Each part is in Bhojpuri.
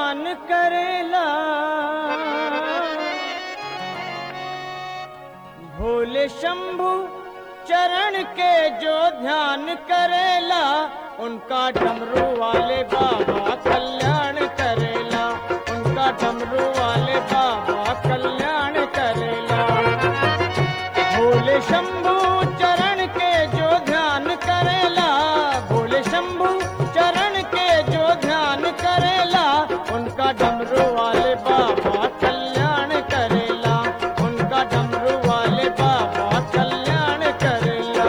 ध्यान करेला भोले शंभु चरण के जो ध्यान करेला उनका डमरू वाले बाबा कल्याण करेला उनका डमरू वाले बाबा कल्याण करेला भोले शंभु चरण के जो ध्यान करेला भोले शंभु चरण के जो ध्यान करेला उनका डमरू वाले बाबा कल्याण करेला उनका डमरू वाले बाबा कल्याण करेला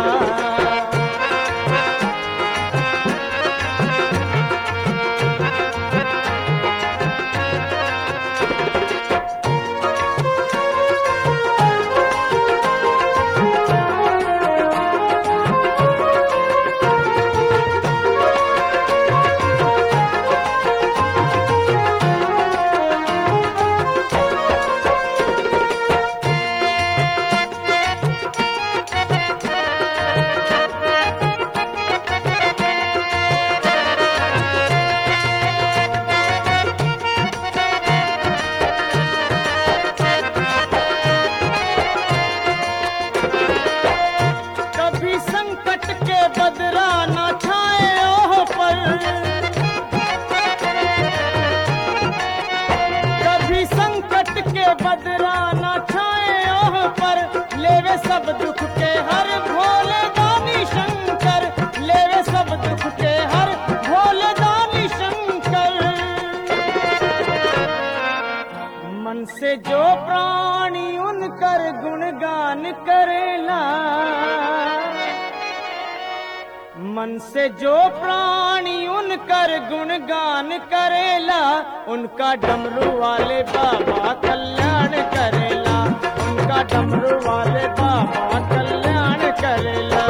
कभी संकट के बदरा न छाए ओह पर कभी संकट के बदरा न छाए ओह पर लेवे सब दुख के हर भोले दानी शंकर लेवे सब दुख के हर भोले दानी शंकर मन से जो प्राणी उनकर गुणगान करेला मन से जो प्राणी उनकर गुणगान करेला उनका डमरू वाले बाबा कल्याण करेला उनका डमरू वाले बाबा कल्याण करेला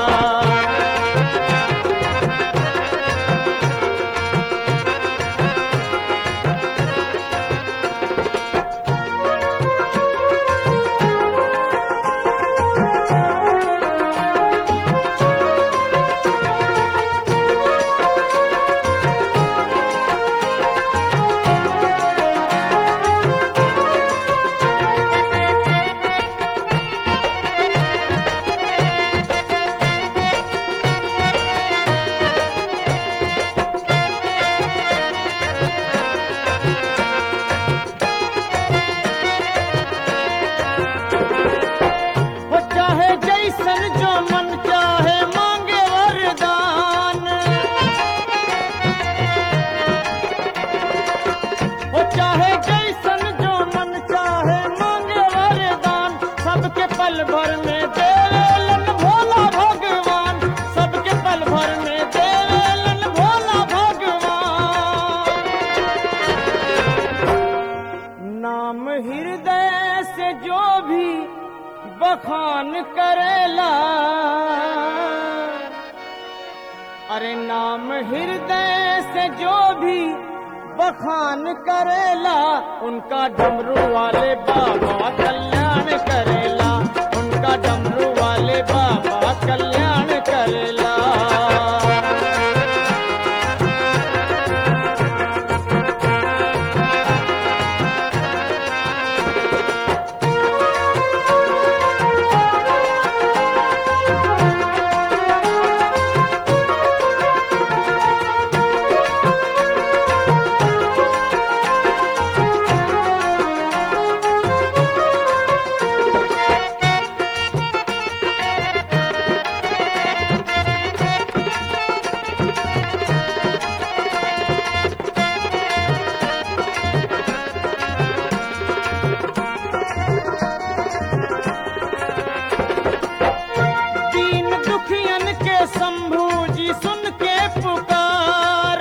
वो चाहे जैसन जो मन चाहे मांगे वरदान वो चाहे जैसन जो मन चाहे मांगे वरदान सबके पल भर में देवेलन भोला भगवान सबके पल भर में देवेलन भोला भगवान नाम हृदय से जो भी बखान करेला अरे नाम हृदय से जो भी बखान करेला उनका डमरू वाले बाबा कल्याण करेला उनका डमरू वाले बाबा कल्याण करेला दीन दुखियन के शंभू जी सुन के पुकार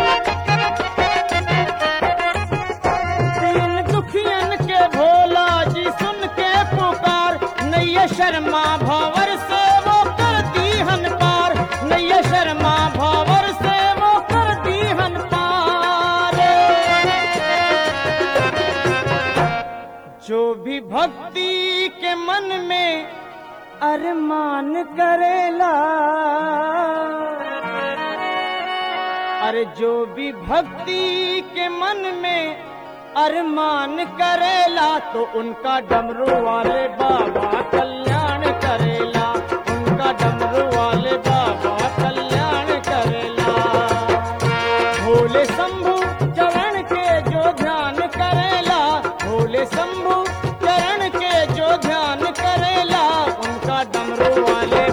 दीन दुखियन के भोला जी सुन के पुकार नैया शर्मा भंवर से वो कर दीहन पार नैया शर्मा भंवर से वो कर दीहन पार जो भी भक्ति के मन में अरमान करेला अरे जो भी भक्ति के के मन में अरमान करेला तो उनका डमरू वाले बाबा कल्याण करेला उनका डमरू वाले बाबा कल्याण करेला भोले शंभु चरण के जो ध्यान करेला भोले शंभु चरण के जो ध्यान करेला उनका डमरू वाले